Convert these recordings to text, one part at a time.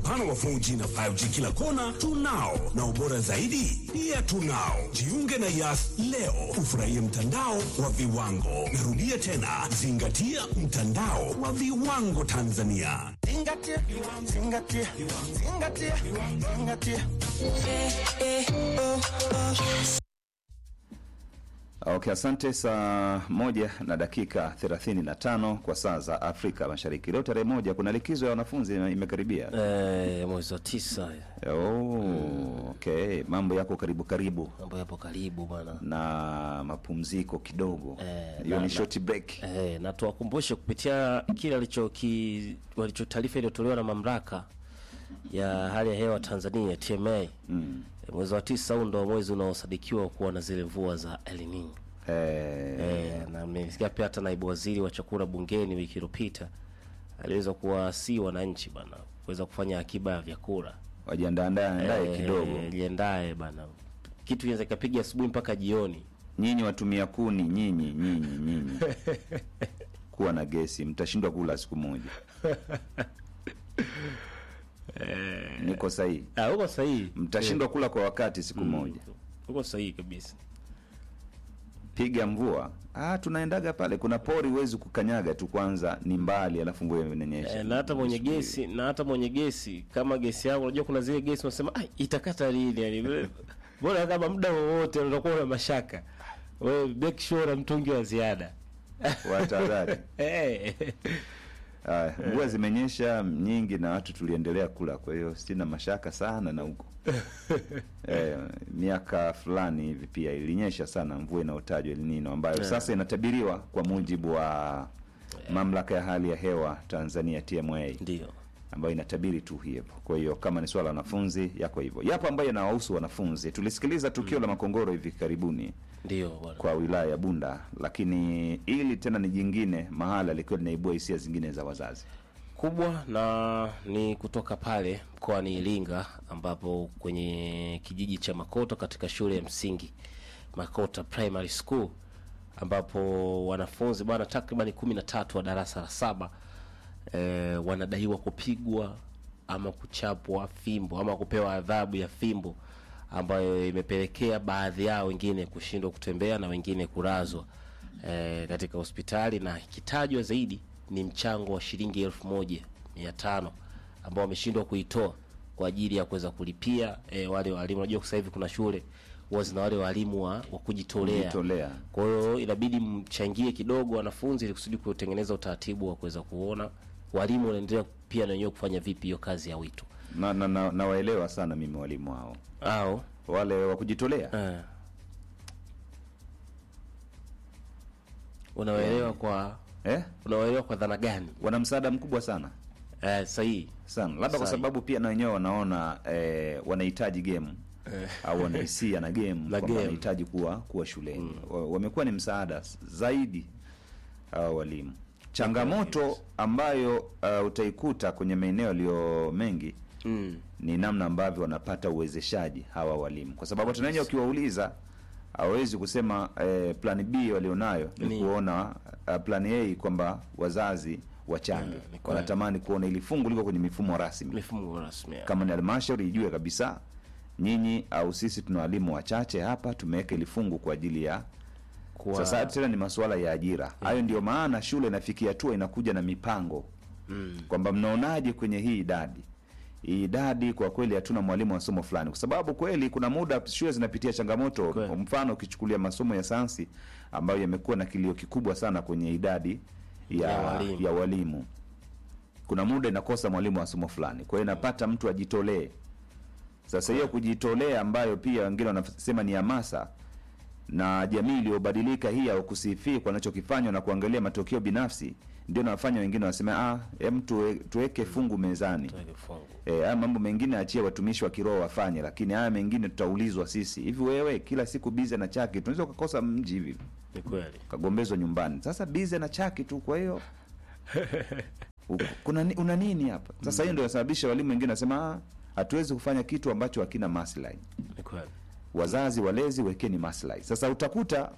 mpana wa 4G na 5G kila kona tunao, na ubora zaidi pia tunao. Jiunge na Yas leo ufurahie mtandao wa viwango. Narudia tena, zingatia mtandao wa viwango Tanzania. Zingatia, zingatia, zingatia, zingatia. Okay, asante. Saa moja na dakika 35 kwa saa za Afrika Mashariki. Leo tarehe moja, kuna likizo ya wanafunzi imekaribia. Eh, mwezi wa tisa Oh, okay, mambo yako karibu karibu mambo yapo karibu bwana. na mapumziko kidogo, Eh, hiyo na- ni na- short break. Eh, na tuwakumbushe kupitia kile alicho ki, walicho taarifa iliyotolewa na mamlaka ya hali ya hewa Tanzania TMA. Mm. Eh, mwezi wa tisa huu ndo mwezi unaosadikiwa kuwa na zile mvua za El Nino. Eh, Eh, na mmesikia pia hata naibu waziri wa chakula bungeni wiki iliyopita aliweza kuwasii wananchi bana kuweza kufanya akiba ya vyakula wajiandaandae andae Eh, kidogo. liendae bana, kitu inaweza ikapiga asubuhi mpaka jioni. Nyinyi watumia kuni, nyinyi nyinyi nyinyi, kuwa na gesi, mtashindwa kula siku moja. Niko sahihi? Ah, uko sahihi, Mtashindwa kula kwa wakati siku moja. uko sahihi kabisa. piga mvua ah, tunaendaga pale, kuna pori huwezi kukanyaga tu, kwanza ni mbali, alafu mvua inanyesha. Eh, na hata mwenye gesi na hata mwenye gesi kama gesi yako, unajua kuna zile gesi unasema ah, itakata lini? Yani bora kama muda wowote unakuwa na mashaka, wewe make sure na mtungi wa ziada Watahadhari. eh. Ah, mvua zimenyesha nyingi na watu tuliendelea kula, kwa hiyo sina mashaka sana na huko eh, miaka fulani hivi pia ilinyesha sana mvua inayotajwa El Nino ambayo sasa inatabiriwa kwa mujibu wa mamlaka ya hali ya hewa Tanzania TMA Ndio ambayo inatabiri tu hivyo. Kwa hiyo kama ni swala la wanafunzi yako hivyo, yapo ambayo yanawahusu wanafunzi. Tulisikiliza tukio la Makongoro hivi karibuni ndio bwana. kwa wilaya ya Bunda, lakini ili tena ni jingine mahala likiwa linaibua hisia zingine za wazazi. kubwa na ni kutoka pale mkoani Iringa ambapo kwenye kijiji cha Makoto katika shule ya msingi Makota Primary School ambapo wanafunzi bwana takribani kumi na tatu wa darasa la saba eh, wanadaiwa kupigwa ama kuchapwa fimbo ama kupewa adhabu ya fimbo ambayo imepelekea baadhi yao wengine kushindwa kutembea na wengine kulazwa eh, katika hospitali na ikitajwa zaidi ni mchango wa shilingi elfu moja mia tano ambao wameshindwa kuitoa kwa ajili ya kuweza kulipia eh, wale walimu. Unajua sasa hivi kuna shule huwa zina wale walimu wa, wa kujitolea Kujitolea. kwa hiyo inabidi mchangie kidogo wanafunzi ili kusudi kutengeneza utaratibu wa kuweza kuona walimu wanaendelea pia na wenyewe kufanya vipi hiyo kazi ya wito Na, na, na, nawaelewa sana mimi walimu hao au wale wa kujitolea eh, unawaelewa kwa eh? unawaelewa kwa dhana gani? wana msaada mkubwa sana Eh, sahihi sana, labda kwa Sahi. sababu pia na wenyewe wanaona eh, wanahitaji game au wanahisia na game kwamba game. wanahitaji kuwa kuwa shuleni Wa- wamekuwa ni msaada s- zaidi hawa walimu. Changamoto ambayo uh, utaikuta kwenye maeneo yaliyo mengi mm. ni namna ambavyo wanapata uwezeshaji hawa walimu, kwa sababu hata wenyewe ukiwauliza hawawezi kusema eh, plan B walionayo ni Ni- kuona uh, plan A kwamba wazazi wachange. ni kweli. Wanatamani kuona ili fungu liko kwenye mifumo rasmi mifumo rasmi ya. kama ni halmashauri ijue kabisa nyinyi au sisi tuna walimu wachache hapa, tumeweka ili fungu kwa ajili ya Kwa- sasa. Tena ni masuala ya ajira hayo, ndio maana shule inafikia hatua inakuja na mipango mm. kwamba mnaonaje kwenye hii idadi hii idadi kwa kweli hatuna mwalimu wa somo fulani, kwa sababu kweli kuna muda shule zinapitia changamoto. Kweli. Mfano, ukichukulia masomo ya sayansi ambayo yamekuwa na kilio kikubwa sana kwenye idadi ya, Ya walimu. ya walimu, kuna muda inakosa mwalimu wa somo fulani, kwa hiyo inapata mtu ajitolee. Sasa hiyo kujitolea, ambayo pia wengine wanasema ni hamasa na jamii iliyobadilika hii au kusifia kwa anachokifanywa na kuangalia matokeo binafsi, ndio nawafanya wengine wasema ah, hem tuwe, tuweke fungu mezani. Tuweke fungu. Eh, haya mambo mengine achie watumishi wa kiroho wafanye, lakini haya mengine tutaulizwa sisi. Hivi wewe kila siku bize na chaki, tunaweza kukosa mji hivi Ni kweli kagombezwa nyumbani. Sasa bize na chaki tu, kwa hiyo u- kuna ni- una nini hapa sasa? Hiyo ndio inasababisha walimu wengine wasema ah, hatuwezi kufanya kitu ambacho hakina maslahi. ni kweli Wazazi walezi, wekeni maslahi. Sasa utakuta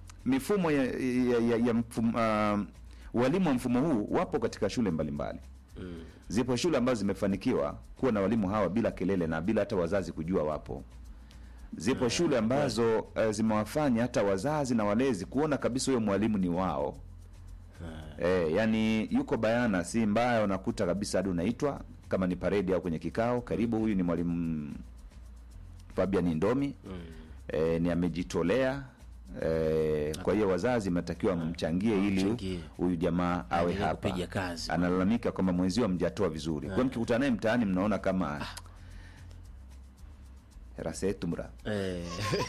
mifumo ya, ya, ya, ya mfum, uh, walimu wa mfumo huu wapo katika shule mbalimbali Zipo shule ambazo zimefanikiwa kuwa na walimu hawa bila kelele na bila hata wazazi kujua wapo. Zipo shule ambazo uh, zimewafanya hata wazazi na walezi kuona kabisa huyo mwalimu ni wao. Eh, yani yuko bayana, si mbaya, unakuta kabisa hadi unaitwa kama ni paredi au kwenye kikao, karibu, huyu ni mwalimu Fabian Ndomi eh, ni amejitolea eh, kwa hiyo wazazi mnatakiwa mchangie ili Mchangie. huyu jamaa awe Aendelee hapa. kupiga kazi. Analalamika kwamba mwenzio mjatoa vizuri. Kwa hiyo mkikutana naye mtaani mnaona kama rasetu mra Eh.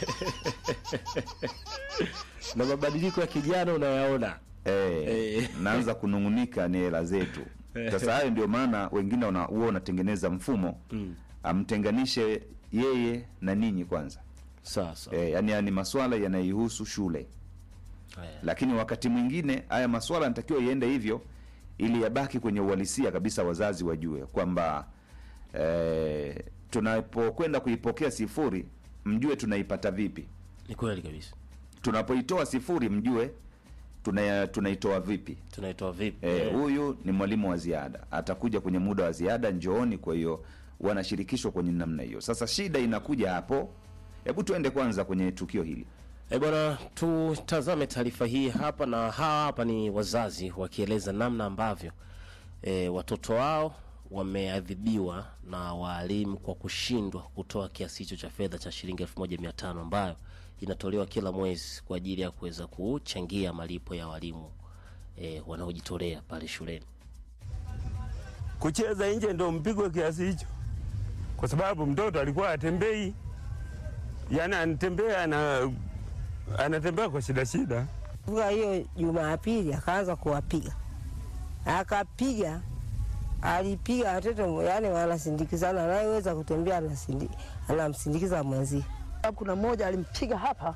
na mabadiliko ya kijana unayaona Eh, Eh. naanza kunung'unika ni hela zetu. Sasa hayo ndio maana wengine wana- huwa unatengeneza mfumo amtenganishe yeye na ninyi kwanza. sasa Eh, yani haya ni maswala yanayohusu shule, Eh. lakini wakati mwingine haya maswala yanatakiwa iende hivyo ili yabaki kwenye uhalisia kabisa, wazazi wajue kwamba eh, tunapokwenda kuipokea sifuri mjue tunaipata vipi, ni kweli kabisa tunapoitoa sifuri mjue tuna, tunaitoa vipi. tunaitoa vipi Eh, Eh. huyu ni mwalimu wa ziada, atakuja kwenye muda wa ziada, njooni. Kwa hiyo wanashirikishwa kwenye namna hiyo. Sasa shida inakuja hapo. Hebu tuende kwanza kwenye tukio hili. Eh, bwana tutazame taarifa hii hapa, na hawa hapa ni wazazi wakieleza namna ambavyo e, watoto wao wameadhibiwa na waalimu kwa kushindwa kutoa kiasi hicho cha fedha cha shilingi elfu moja mia tano ambayo inatolewa kila mwezi kwa ajili ya kuweza kuchangia malipo ya walimu e, wanaojitolea pale shuleni. kucheza nje ndo mpigwe kiasi hicho, kwa sababu mtoto alikuwa atembei, yani anatembea na anatembea kwa shida shida. Kutoka hiyo Jumapili akaanza kuwapiga, akapiga, alipiga watoto, yani wanasindikizana, anayeweza kutembea anasindi- anamsindikiza mwenzie. kuna mmoja alimpiga hapa,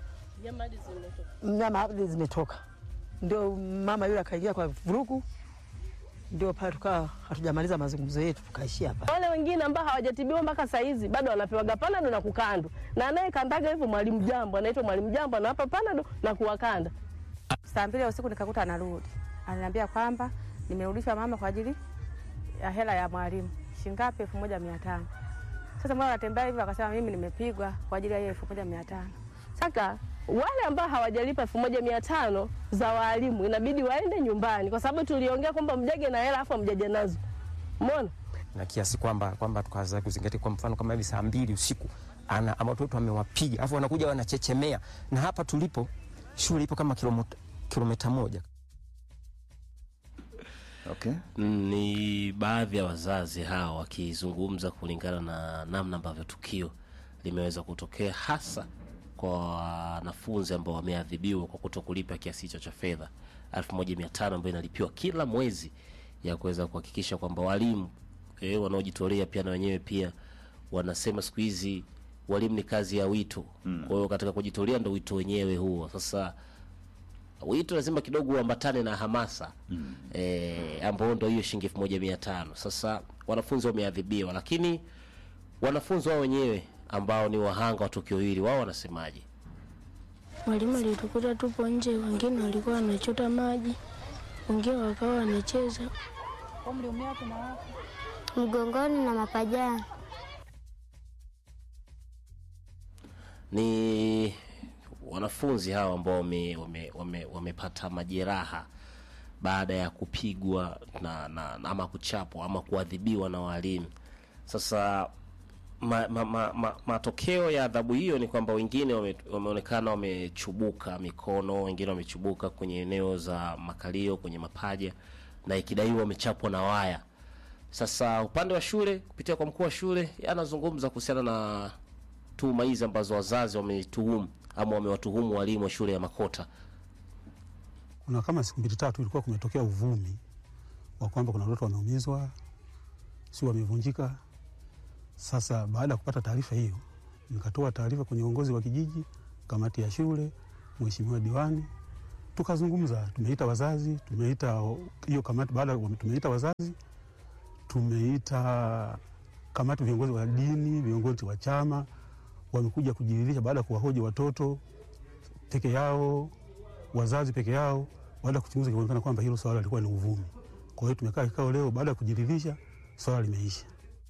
nyama hadi zimetoka, ndio mama yule akaingia kwa vurugu, ndio pale tukawa hatujamaliza mazungumzo yetu, tukaishia hapa. Wale wengine ambao hawajatibiwa mpaka saa hizi bado wanapewaga panado na kukandwa, na anayekandaga hivyo mwalimu jambo, anaitwa mwalimu jambo, anawapa panado na kuwakanda. Saa mbili ya usiku nikakuta anarudi, ananiambia kwamba nimerudishwa mama kwa ajili ya hela ya mwalimu shingapi? elfu moja mia tano. Sasa mwana anatembea hivyo, akasema mimi nimepigwa kwa ajili ya hiyo elfu moja mia tano. Sasa wale ambao hawajalipa elfu moja mia tano za waalimu inabidi waende nyumbani, kwa sababu tuliongea kwamba mjage na hela afu mjaje nazo. Umeona? na kiasi kwamba kwamba tukaanza kuzingatia kwa mfano kama hivi saa mbili usiku ana ama watoto amewapiga alafu wanakuja wanachechemea na hapa tulipo shule ipo kama kilomita kilomita moja Okay. Ni baadhi ya wazazi hao wakizungumza kulingana na namna ambavyo tukio limeweza kutokea, hasa kwa wanafunzi ambao wameadhibiwa kwa kuto kulipa kiasi hicho cha fedha 1500 ambayo inalipiwa kila mwezi ya kuweza kuhakikisha kwamba walimu eh, wanaojitolea pia na wenyewe pia wanasema siku hizi walimu ni kazi ya wito. Kwa hiyo katika kujitolea ndo wito wenyewe huo. Sasa wito lazima kidogo uambatane na hamasa mm. e, ambao ndo hiyo shilingi elfu moja mia tano sasa wanafunzi wameadhibiwa lakini wanafunzi wao wenyewe ambao ni wahanga wa tukio hili wao wanasemaje Mwalimu alitukuta tupo nje, wengine walikuwa wanachota maji, wengine wakawa wanacheza. mgongoni na mapajani. ni wanafunzi hawa ambao wame, wame, wame, wamepata majeraha baada ya kupigwa na, na, na ama kuchapwa ama kuadhibiwa na walimu sasa ma, ma, ma, ma, matokeo ya adhabu hiyo ni kwamba wengine wame, wameonekana wamechubuka mikono wengine wamechubuka kwenye eneo za makalio kwenye mapaja na ikidaiwa wamechapwa na waya sasa upande wa shule kupitia kwa mkuu wa shule yeye anazungumza kuhusiana na tuhuma hizi ambazo wazazi wametuhumu ama wamewatuhumu walimu wa shule ya Makota. Kuna kama siku mbili tatu ilikuwa kumetokea uvumi wa kwamba kuna watoto wameumizwa, si wamevunjika. Sasa baada ya kupata taarifa hiyo, nikatoa taarifa kwenye uongozi wa kijiji, kamati ya shule, mheshimiwa diwani, tukazungumza. Tumeita wazazi, tumeita hiyo kamati. Baada ya tumeita wazazi, tumeita kamati, viongozi wa dini, viongozi wa chama wamekuja kujiridhisha baada ya kuwahoji watoto peke yao, wazazi peke yao. Baada ya kuchunguza, ikaonekana kwamba hilo swala lilikuwa ni uvumi. Kwa hiyo tumekaa kikao leo, baada ya kujiridhisha swala limeisha.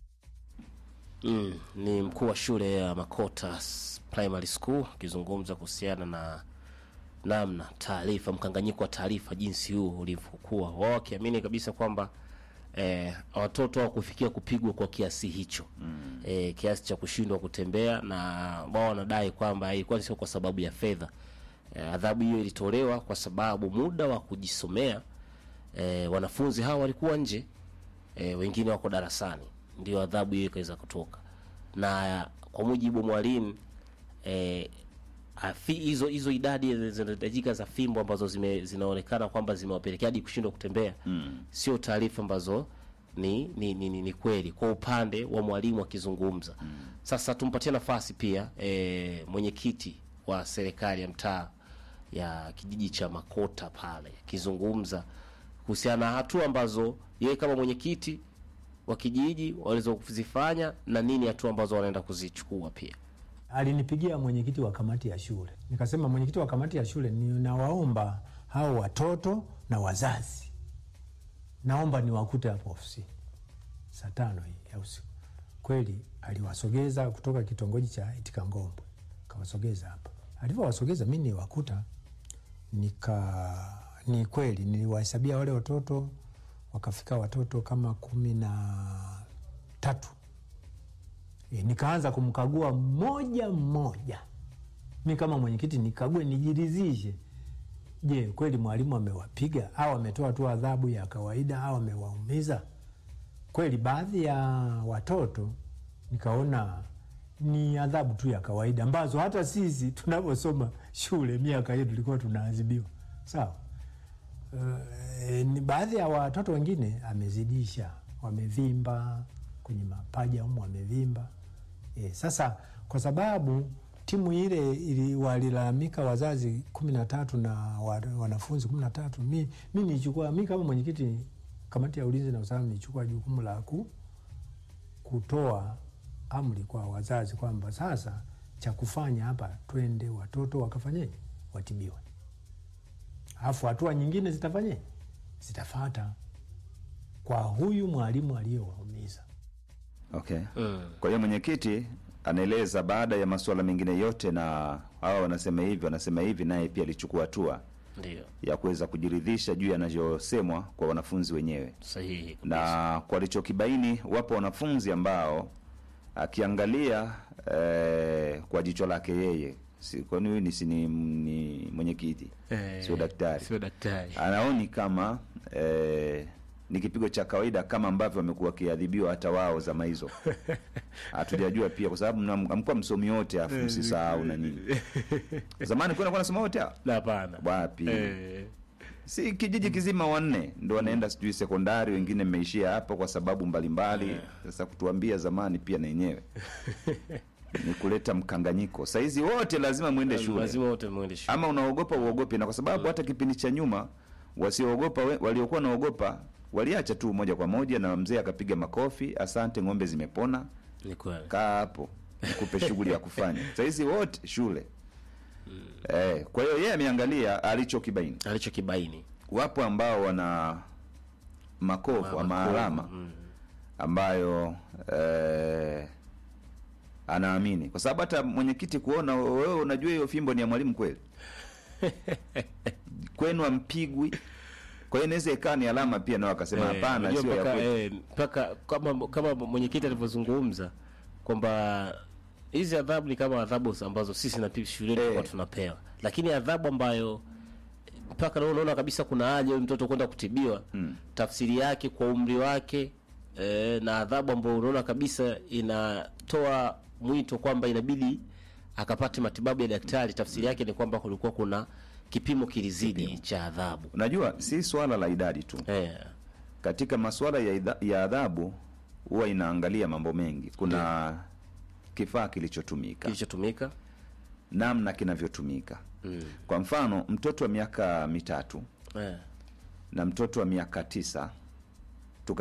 Mm, ni mkuu wa shule ya Makota S- Primary School akizungumza kuhusiana na namna taarifa, mkanganyiko wa taarifa jinsi huu ulivyokuwa, wao wakiamini kabisa kwamba eh, watoto hawakufikia kupigwa kwa kiasi hicho mm. eh, kiasi cha kushindwa kutembea, na wao wanadai kwamba ilikuwa sio kwa sababu ya fedha. Eh, adhabu hiyo ilitolewa kwa sababu muda wa kujisomea eh, wanafunzi hawa walikuwa nje e, wengine wako darasani, ndio adhabu hiyo ikaweza kutoka. Na kwa mujibu wa mwalimu e, afi- hizo hizo idadi zinahitajika za fimbo ambazo zime, zinaonekana kwamba zimewapelekea hadi kushindwa kutembea Mm. sio taarifa ambazo ni ni, ni, ni, ni kweli kwa upande wa mwalimu akizungumza. Sasa tumpatie nafasi pia e, mwenyekiti wa serikali ya mtaa ya kijiji cha Makota pale akizungumza kuhusiana na hatua ambazo yeye kama mwenyekiti wa kijiji walizozifanya na nini hatua ambazo wanaenda kuzichukua pia. Alinipigia mwenyekiti wa kamati ya shule, nikasema mwenyekiti wa kamati ya shule, ninawaomba hao watoto na wazazi, naomba niwakute hapo ofisini saa tano hii ya usiku. Kweli aliwasogeza kutoka kitongoji cha Itikangombwe, kawasogeza hapa. Alivyowasogeza mi niwakuta, nika ni kweli niliwahesabia wale watoto, wakafika watoto kama kumi na tatu. E, nikaanza kumkagua mmoja mmoja, mi kama mwenyekiti nikague, nijiridhishe, je, kweli mwalimu amewapiga au ametoa tu adhabu ya kawaida au amewaumiza kweli. Baadhi ya watoto nikaona ni adhabu tu ya kawaida ambazo hata sisi tunavyosoma shule miaka hiyo tulikuwa tunaadhibiwa sawa. Uh, ni baadhi ya watoto wengine amezidisha, wamevimba kwenye mapaja humu wamevimba. E, sasa kwa sababu timu ile ili walilalamika wazazi kumi na tatu na wa- wanafunzi kumi na tatu mi, mi nichukua mi kama mwenyekiti kamati ya ulinzi na usalama nichukua jukumu la ku, kutoa amri kwa wazazi kwamba sasa cha kufanya hapa, twende watoto wakafanyeje, watibiwe, alafu hatua nyingine zitafanyeje, zitafata kwa huyu mwalimu aliyewaumiza. Okay. Kwa hiyo mwenyekiti anaeleza baada ya masuala mengine yote, na hawa wanasema hivi wanasema hivi, naye pia alichukua hatua Ndio ya kuweza kujiridhisha juu yanavyosemwa kwa wanafunzi wenyewe sahihi. na kwa alichokibaini, wapo wanafunzi ambao akiangalia eh, kwa jicho lake yeye, si- kwani huyu ni, si ni, ni mwenyekiti Eh, sio daktari, sio daktari. anaoni kama eh, ni kipigo cha kawaida kama ambavyo wamekuwa wakiadhibiwa hata wao zama hizo. Hatujajua pia kwa sababu mna- amkuwa msomi wote afu msisahau na nini. Zamani kuna nasoma wote hao? Hapana. Wapi? Eh. Si kijiji kizima wanne ndo wanaenda sijui sekondari, wengine mmeishia hapo kwa sababu mbalimbali. Sasa kutuambia zamani pia na yenyewe ni kuleta mkanganyiko. Saizi wote lazima mwende shule, Lazima wote mwende shule. ama unaogopa uogope, na kwa sababu hata kipindi cha nyuma wasioogopa we- waliokuwa naogopa waliacha tu moja kwa moja, na mzee akapiga makofi, asante, ng'ombe zimepona, Ni kweli. kaa hapo nikupe shughuli ya kufanya. Saizi wote shule. Eh, kwa hiyo yeye ameangalia alichokibaini alichokibaini. Wapo ambao wana makovu ama alama ambayo eh, anaamini kwa sababu hata mwenyekiti kuona wewe unajua hiyo fimbo ni ya mwalimu kweli kwenu ampigwi kwa hiyo inaweza ikawa ni alama pia nao akasema Eh, hapana unajua sio ya mpaka, kweli eh, mpaka kama kama mwenyekiti alivyozungumza kwamba hizi adhabu ni kama adhabu ambazo sisi na pia shuleni tulikuwa tunapewa, lakini adhabu ambayo mpaka leo unaona kabisa kuna haja huyu mtoto kwenda kutibiwa tafsiri yake kwa umri wake eh, na adhabu ambayo unaona kabisa inatoa mwito kwamba inabidi akapate matibabu ya daktari, tafsiri yake ni kwamba kulikuwa kuna kipimo kilizidi cha adhabu. unajua si swala la idadi tu katika masuala ya, idha, ya adhabu huwa inaangalia mambo mengi kuna kifaa kilichotumika kilichotumika namna kinavyotumika kwa mfano mtoto wa miaka mitatu Eh. na mtoto wa miaka tisa